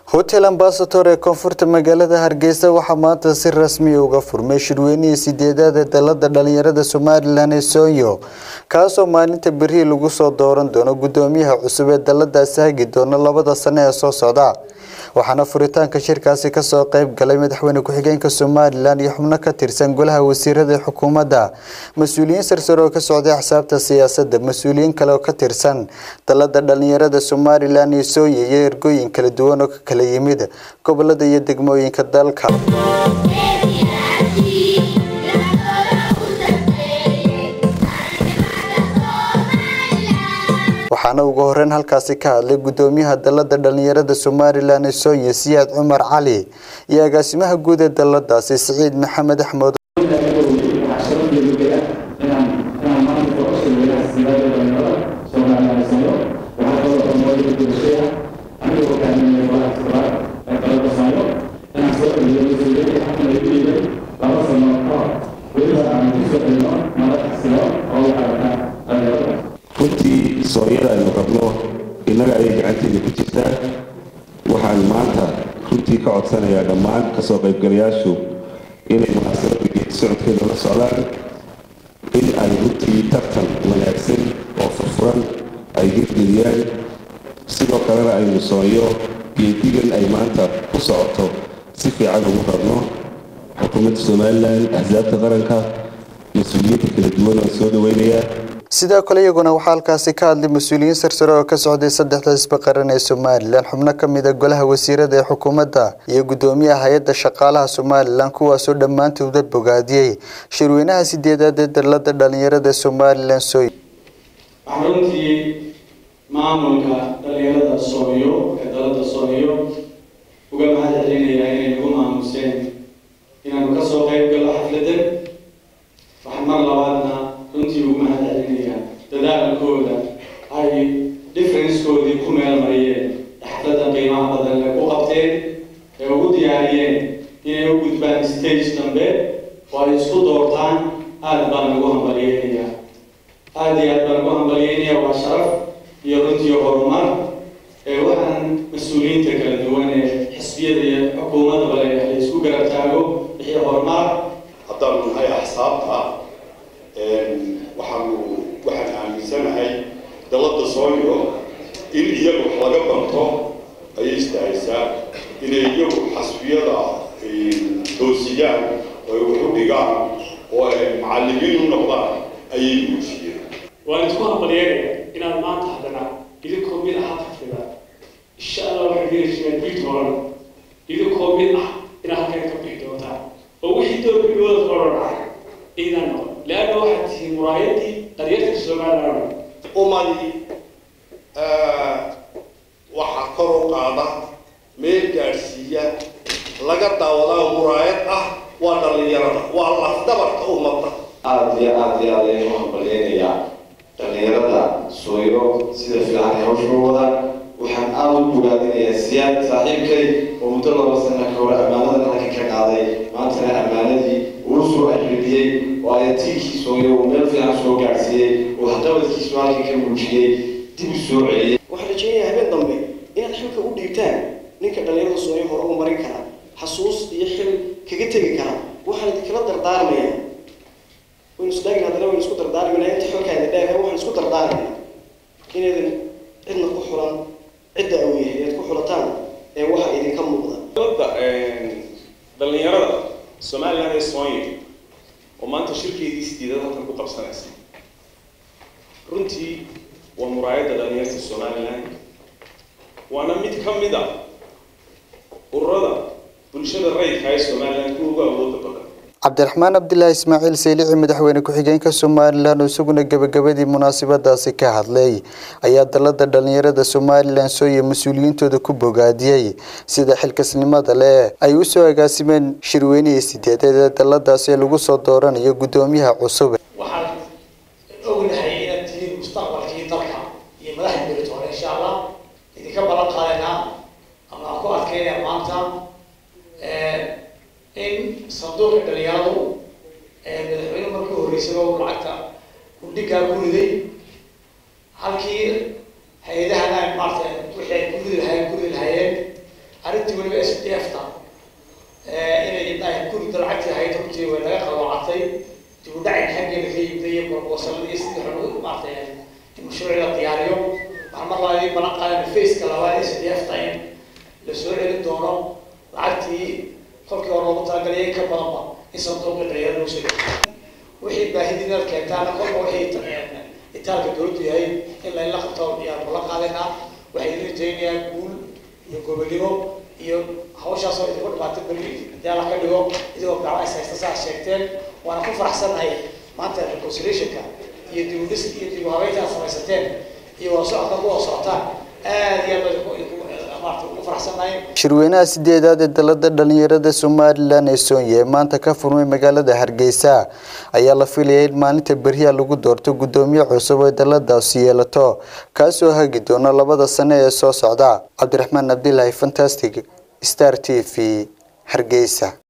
hotel ambasator ee koonfurta magaalada hargeysa waxaa maanta si rasmiya uga furmay shirweynihii sideedaad ee dalada dhalinyarada somalilan ee soonyo kaasoo maalinta berihii lagu soo dooran doono gudoomiyaha cusub ee daladaasi hagi doona labada sano ee soo socda waxaana furitaanka shirkaasi kasoo qeyb galay madaxweyne ku-xigeenka somalilan iyo xubno ka tirsan golaha wasiirada ee xukuumadda mas-uuliyiin sarsare oo ka socday axsaabta siyaasadda mas-uuliyiin kale oo ka tirsan dalada dhalinyarada somalilan iyo soonya iyo ergooyin kala duwan oo ka kala yimid gobolada iyo degmooyinka dalka waxaana ugu horeyn halkaasi ka hadlay gudoomiyaha dalada dhalinyarada somalilan ee soonya siyaad cumar cali iyo agaasimaha guud ee daladaasi siciid maxamed axmed runtii sooyada aynu qabno innaga ayay gacanteeda ku jirtaa waxaan maanta runtii ka codsanayaa dhammaan kasoo qaybgalayaashu inay munaasabada geedi socodkeeda la socdaan in ay runtii tartan wanaagsan oo furfuran ay hirgeliyaan sidoo kalena aynu soonyo geedigan ay maanta ku socoto si fiican ugu rabno xukuumadda somalilan axsaabta qaranka mas-uuliyiinta kala duwan oo soo dhaweynayaa sidoo kale iyaguna waxaa halkaasi ka hadlay mas-uuliyiin sarsare oo ka socday saddexda xisbi qaran ee somalilan xubno ka mid a golaha wasiirada ee xukuumadda iyo gudoomiyaha hay-adda shaqaalaha somalilan kuwaasoo dhammaantooda bogaadiyey shirweynaha sideedaad ee dalada dhalinyarada somalilan sooy waxaan runtii maamulka dhalinyarada sooyo ee dalada sooyo uga mahad celinayaa inay nagu maamuseen inaanu kasoo qayb gallo xafladan waxaan mar labaadna runtii ugu mahad celinayaa dadaalkooda ay differencekoodii ku meel mariyeen xafladda qiimaha badan ee ku qabteen ee ugu diyaariyeen inay u gudbaan stage dambe oo ay isku doortaan aada baan ugu hambalyeynayaa aada iyo aad baan ugu hambalyeynayaa waa sharaf iyo runtii horumar ee waxaan mas-uuliyiinta kala duwan ee xisbiyada iyo xukuumadaba leeyahay la isku garab taago wixii horumar haddaanu nahay axsaabta waxaanu waxaan aaminsanahay dalada sooyo in iyagu wax laga banto ayay istahaysaa inay iyagu xasbiyada toosiyaan oo ay wax u dhigaan oo ay macallimiin u noqdaan ayay muujiyeen waan isku hambalyeynaya inaad maanta haddana idinkoo mid ah xafida insha allah waxay gelaysaa bil toban idinkoo mid ah inaad halkan ka bixi doontaan oo wixii doorkigooda qoran ah idan noqon leanna waxaad tihiin muraayadii qaryarta somaliland umadi waxaa kor u qaada meel gaadhsiiya laga daawadaa muraayad ah waa dhallinyarada waa lafdabarka ummadda aada iyo aada iyo aada ayaan u hambalyeynayaa dhallinyarada sooyo sida fiican ay hawsha u wadaan waxaan aada u bogaadinayaa siyaad saaxiibkay oo muddo laba sana ka hore ammaanadan halka ka qaaday maantana ammaanadii uu soo ajribiyey oo ayatiilkii sooyo uu meel fiican soo gaadhsiiyey oo waxqabadkiisu halka ka muujiyey dib u soo celiyey waxaan rajeynayaa habeen dambe inaad xilka u dhiibtaan ninka dhallinyarada sooyo hore u marin kara xasuus iyo xil kaga tegi kara waxaan idinkala dardaarmayaa waynu isdaagin haddana waynu isku dardaarmayna inta xilkaa idin dheer waxaan isku dardaarmayna inaydan cidna ku xulan cidda uu yahay inaad ku xulataan ee waxa idinka muuqda dhalinyarada somaliland ee soonya oo maanta shirkeedii sideedad halkan ku qabsanaysa runtii waa muraayadda dhalinyarta somaliland waana mid ka mid a ururada bulshada rayidka ee somaliland kuwa ugu awooda badan cabdiraxmaan cabdilaahi ismaaciil saylici madaxweyne ku-xigeenka somalilan oo isaguna gebagabadii munaasabadaasi ka hadlay ayaa dalada dhalinyarada somalilan sooye mas-uuliyiintooda ku bogaadiyey sida xilkasnimada leh ay usoo agaasimeen shirweynihii sideedeed ee daladaasi ee lagu soo dooranayo gudoomiyaha cusub waxaan ognahay inaad tihiin mustaqbalkii dalka iyo madaxda beritoole insha allah idinka balan qaadaynaa ama aan ku adkeynaya maanta in sanduuqa dhalinyaradu madaxweyne markii horreysaba uu lacagta kudhigaa ku riday halkii hay-adahan maarata wixii ay ku ridi lahayen ku ridi lahayeen arrinta arrintii weliba s d f ta inay gurida lacagtii ahayd runtii way laga qalloocatay dib u dhacin xaggeeda ka yimday iyo borbosalada iyo sidii xun maartay in mashruucii la diyaariyo waxaan mar labaad balan qaadan faceka labaad s d f ta in la soo celin doono lacagtii kolkii hore loogu talagalay ka badanba in sanduuqii dhalinyarada lagu soo wixii baahidina keentaana kolba wixii itaalka dowladdu yahay in layla qabto yaan kula qaadayna waxay idin rajaynayaa guul iyo gobonimo iyo hawshaasoo idinku dhibaatay beri hadii alla ka dhigo idigoo gacmo is haysta saa sheegteen waana ku faraxsannahay maanta reconciliationka iyo dib u dhis iyo dib u habeynta aad samaysateen iyo wada socodka ku wada socotaan aad iyo aad baan maarata ugu faraxsannahay shirweynaha sideedaad ee dalada dhalinyarada somalilan ee soonye ee maanta ka furmay magaalada hargeysa ayaa la filayay in maalinta beriya lagu doorto gudoomiye cusub ee daladaasi yeelato kaasoo hagi doona labada sane ee soo socda cabdiraxmaan cabdilaahi fantastic star t v hargeysa